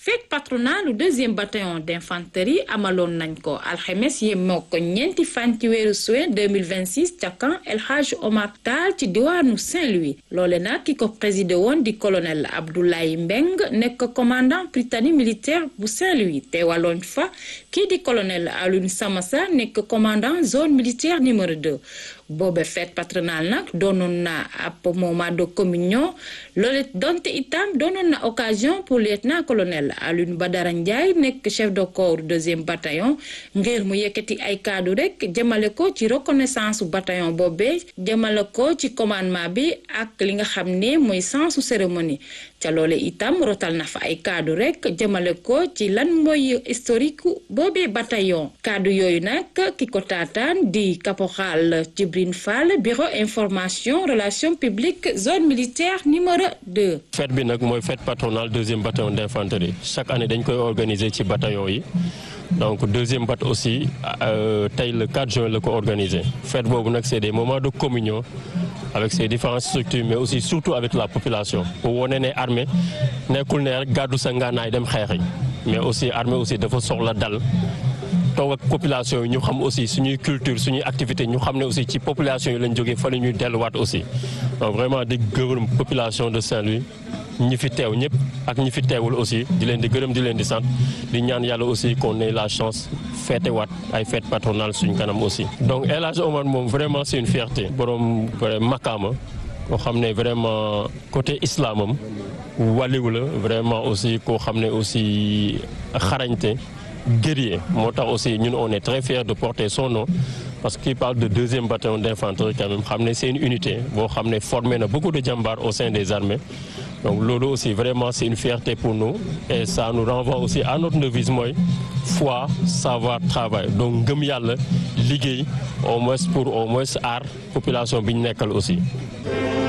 fête patronale deuxième bataillon d'infanterie amaloon nañ ko alxemes yemoo ko ñeenti fan ci weeru juin 2026 ca camp El Hadj Omar Tall ci diwaanu Saint-Louis loole nag ki ko présidé woon di colonel Abdoulaye Mbeng nekk commandant Prytanée militaire bu Saint-Louis teewaloon fa kii di colonel Alioune Samassa nekk commandant zone militaire numéro 2 boobe fête patronale nag doonoon na ab moment de communion loole donte itam doonoon na occasion pour lieutenant colonel Alioune Badara Ndiaye nekk chef de corps deuxième bataillon ngir mu yëkkati ay kaddu rek jëmale ko ci reconnaissance bu bataillon boobee jëmale ko ci commandement bi ak li nga xam ne mooy sensu cérémonie ca loole itam rotal na fa ay kaddu rek jëmale ko ci lan mooy historique boobee bataillon kaddu yooyu nag ki ko taataan di caporal Djibril Fall bureau information relations publiques zone militaire numéro 2. fête bi nag mooy fête patronale deuxième bataillon d'infanterie chaque année dañ koy organiser ci bataillon yi donc deuxième bat aussi tey le 4 juin la ko organiser fête boobu nag c'est des moments de communion avec ces différentes structures mais aussi surtout avec la population pour wone ne armée nekkul ne rek gàddu sa ngànnaay dem xeexi mais aussi armée aussi dafa soxla dal toog ak population yi ñu xam aussi suñuy culture suñuy activité ñu xam ne aussi ci population yi lañ jógee fa la ñuy delluwaat aussi donc vraiment di gërëm population de Saint-Louis ñi fi teew ñëpp ak ñi fi teewul aussi di leen di gërëm di leen di sant di ñaan yàlla aussi qu'on ait la chance feete waat ay fête patronale suñ kanam aussi. donc El Hadj Omar moom vraiment c'est une fierté borom makaama koo xam ne vraiment côté islamam wàlliwu la vraiment aussi koo xam ne aussi xarañte guerrier moo tax aussi ñun on est très fiers de porter son nom parce qu'il parle de deuxième bataillon d'infanterie quand même xam ne c'est une unité boo xam ne formé na beaucoup de jàmbaar au sein des armées donc loolu aussi vraiment c'est une fierté pour nous et ça nous renvoie aussi à notre devise mooy foi savoir travail donc ngëm yàlla liggéey au moins pour au moins aar population bi ñu nekkal aussi